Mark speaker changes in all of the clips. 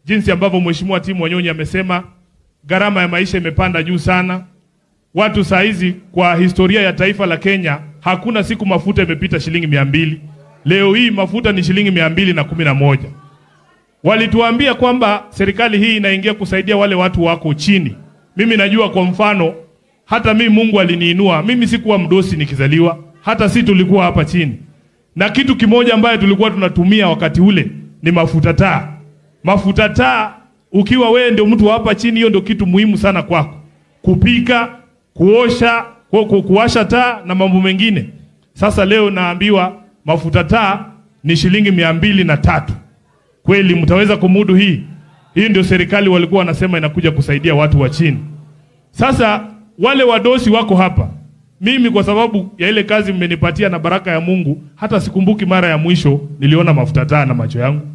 Speaker 1: jinsi ambavyo Mheshimiwa Timu Wanyonyi amesema, gharama ya maisha imepanda juu sana. Watu saa hizi kwa historia ya taifa la Kenya hakuna siku mafuta imepita shilingi mia mbili. Leo hii mafuta ni shilingi mia mbili na kumi na moja. Walituambia kwamba serikali hii inaingia kusaidia wale watu wako chini. Mimi najua kwa mfano, hata mimi Mungu aliniinua. Mimi sikuwa mdosi nikizaliwa, hata si tulikuwa hapa chini, na kitu kimoja ambayo tulikuwa tunatumia wakati ule ni mafuta taa. Mafuta taa, ukiwa wewe ndio mtu wa hapa chini, hiyo ndio kitu muhimu sana kwako, kupika, kuosha, ku, ku, kuwasha taa na mambo mengine. Sasa leo naambiwa mafuta taa ni shilingi mia mbili na tatu. Kweli mtaweza kumudu hii? Hii ndio serikali walikuwa wanasema inakuja kusaidia watu wa chini. Sasa wale wadosi wako hapa, mimi kwa sababu ya ile kazi mmenipatia na baraka ya Mungu, hata sikumbuki mara ya mwisho niliona mafuta taa na macho yangu.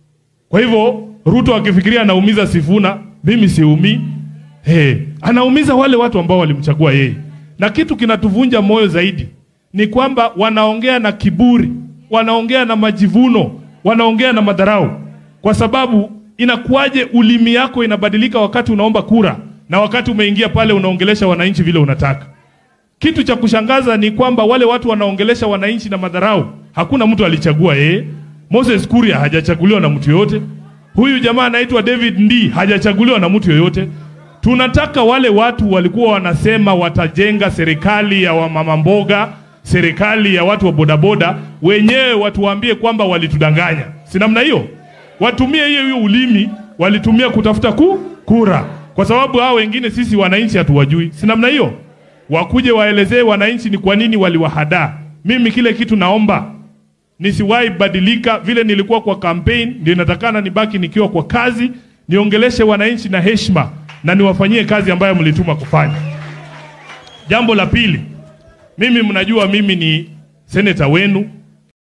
Speaker 1: Kwa hivyo Ruto akifikiria anaumiza Sifuna, mimi siumii. Hey, anaumiza wale watu ambao walimchagua yeye. Na kitu kinatuvunja moyo zaidi ni kwamba wanaongea na kiburi, wanaongea na majivuno, wanaongea na madharau, kwa sababu inakuwaje ulimi yako inabadilika wakati unaomba kura na wakati umeingia pale unaongelesha wananchi vile unataka. Kitu cha kushangaza ni kwamba wale watu wanaongelesha wananchi na madharau, hakuna mtu alichagua yeye. Moses Kuria hajachaguliwa na mtu yoyote. Huyu jamaa anaitwa David Ndii hajachaguliwa na mtu yoyote. Tunataka wale watu walikuwa wanasema watajenga serikali ya wamama mboga, serikali ya watu wa bodaboda, wenyewe watuambie kwamba walitudanganya. Si namna hiyo? Watumie hiyo hiyo ulimi walitumia kutafuta ku, kura, kwa sababu hao wengine sisi wananchi hatuwajui. Si namna hiyo? Wakuje waelezee wananchi ni kwa nini waliwahadaa. Mimi kile kitu naomba nisiwahi badilika vile nilikuwa kwa campaign, ndio inatakana nibaki nikiwa kwa kazi, niongeleshe wananchi na heshima na niwafanyie kazi ambayo mlituma kufanya. Jambo la pili, mimi mnajua mimi ni seneta wenu